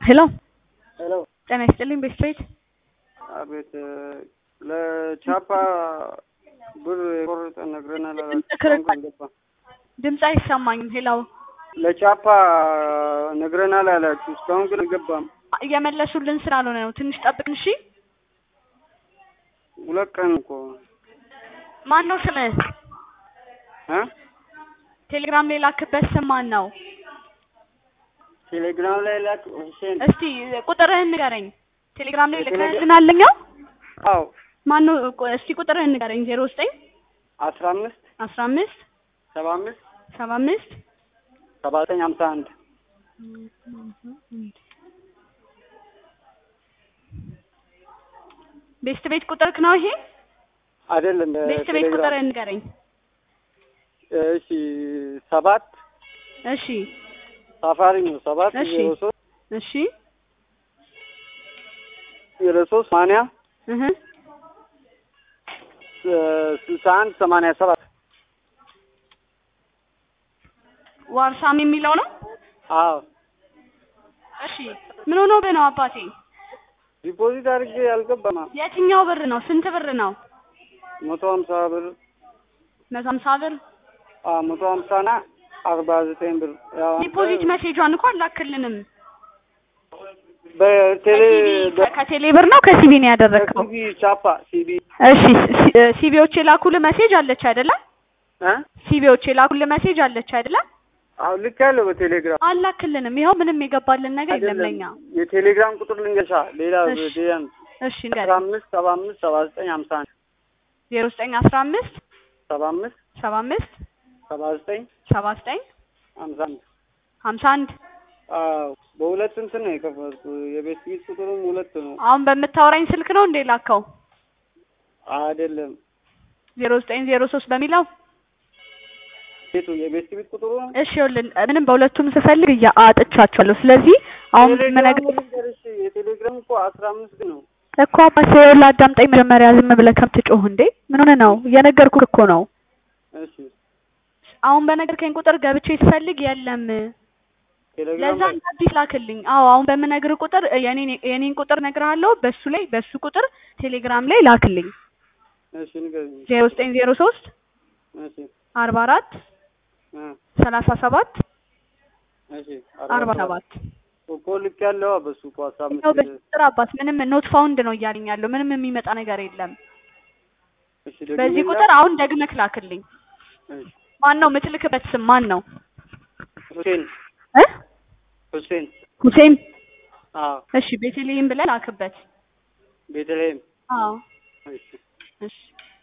ሄሎ ሄሎ ጤና ይስጥልኝ ቤስትሬት አቤት ለቻፓ ብር የቆረጠ ነግረናል አላችሁ። ድምፅ ክርክ- እስካሁን ግን አልገባም። ድምፅ አይሰማኝም። ሄሎ ለቻፓ ነግረናል አላችሁ። እስካሁን ግን አልገባም። እየመለሱልን ስላልሆነ ነው። ትንሽ ጠብቅን እሺ። ሁለት ቀን እኮ ማን ነው ስምህ? እ ቴሌግራም ላይ ላክበት ስም ማን ነው? ቴሌግራም ላይ ላክ ሁሴን። እስቲ ቁጥርህን ንገረኝ። ቴሌግራም ላይ የቴሌግራም- ልከህልናለኛው አዎ ማን ነው? ቆ- እስቲ ቁጥርህን ንገረኝ። ዜሮ ዘጠኝ አስራ አምስት አስራ አምስት ሰባ አምስት ሰባ አምስት ሰባ ዘጠኝ ሀምሳ አንድ ቤስት ቤት ቁጥርክ ነው ይሄ? አይደለም ቤስት ቤት ቴሌግራም ቁጥርህን ንገረኝ። እሺ ሰባት እሺ ሳፋሪ ነው ሰባት እሺ። ዜሮ ሶስት እሺ ዜሮ ሶስት ሰማንያ እህ ስልሳ አንድ ሰማንያ ሰባት ዋርሳም የሚለው ነው። አዎ እሺ ምን ሆኖ ነው አባቴ? ዲፖዚት አድርጌ አልገባም። የትኛው ብር ነው? ስንት ብር ነው? መቶ ሀምሳ ብር መቶ ሀምሳ ብር አዎ መቶ ሀምሳ ና አርባ ዘጠኝ ብር ያው አንተ ዲፖዚት መሴጇን እኮ አላክልንም። በቴሌ ከሲቢ ከቴሌ ብር ነው ከሲቢ ነው ያደረግከው? በሲቢ ቻፓ ሲቢ እሺ ሲ- እ ሲቢዎች የላኩልህ መሴጅ አለች አይደለ? እ ሲቢዎች የላኩልህ መሴጅ አለች አይደለ? አሁን ልክ ያለው በቴሌግራም አላክልንም። ይኸው ምንም የገባልን ነገር የለም አይደለም ለኛ። የቴሌግራም ቁጥር ልንገሻ ሌላ እሺ። ሌላን እሺ አስራ ንገረኝ። አምስት ሰባ አምስት ሰባ ዘጠኝ ሀምሳ አንድ ዜሮ ዘጠኝ አስራ አምስት ሰባ አምስት ሰባ አምስት ሰባ ዘጠኝ ሰባ ዘጠኝ ሀምሳ አንድ ሀምሳ አንድ አዎ በሁለት እንትን ነው የከፈትኩ የቤት ፊት ቁጥሩም ሁለት ነው አሁን በምታወራኝ ስልክ ነው እንዴ ላከው? አይደለም ዜሮ ዘጠኝ ዜሮ ሶስት በሚለው ቤቱ የቤት ፊት ቁጥሩ ነው እሺ ይኸውልህ ምንም በሁለቱም ስፈልግ እያ አጥቻቸዋለሁ። ስለዚህ አሁን ቴሌግራሙ ምነግርህ ልንገርሽ የቴሌግራም እኮ አስራ አምስት ነው እኮ አባቴ ይኸውልህ አዳምጠኝ መጀመሪያ ዝም ብለህ ከምትጮህ እንዴ ምን ሆነህ ነው? እየነገርኩህ እኮ ነው። እሺ አሁን በነገርከኝ ቁጥር ገብቼ ስፈልግ የለም። ቴሌግራም ለዛ ላይ እንደ አዲስ ላክልኝ። አዎ አሁን በምነግርህ ቁጥር የኔን የኔን ቁጥር እነግርሃለሁ። በሱ ላይ በሱ ቁጥር ቴሌግራም ላይ ላክልኝ። እሺ ንገሪኝ ዜሮ ዘጠኝ ዜሮ ሶስት እሺ አርባ አራት እ ሰላሳ ሰባት እሺ አርባ ሰባት እኮ ልክ ያለው በሱ እኮ አስራ አምስት ያው በቁጥር አባት ምንም ኖት ፋውንድ ነው እያለኝ ያለው ምንም የሚመጣ ነገር የለም። እሺ ደግሞ በዚህ ሌላ? ቁጥር አሁን ደግመህ ላክልኝ። እሺ ማን ነው የምትልክበት ስም ማን ነው? ሁሴን እ ሁሴን ሁሴን አዎ እሺ ቤተልሔም ብለህ ላክበት። ቤተልሔም አዎ እሺ እሺ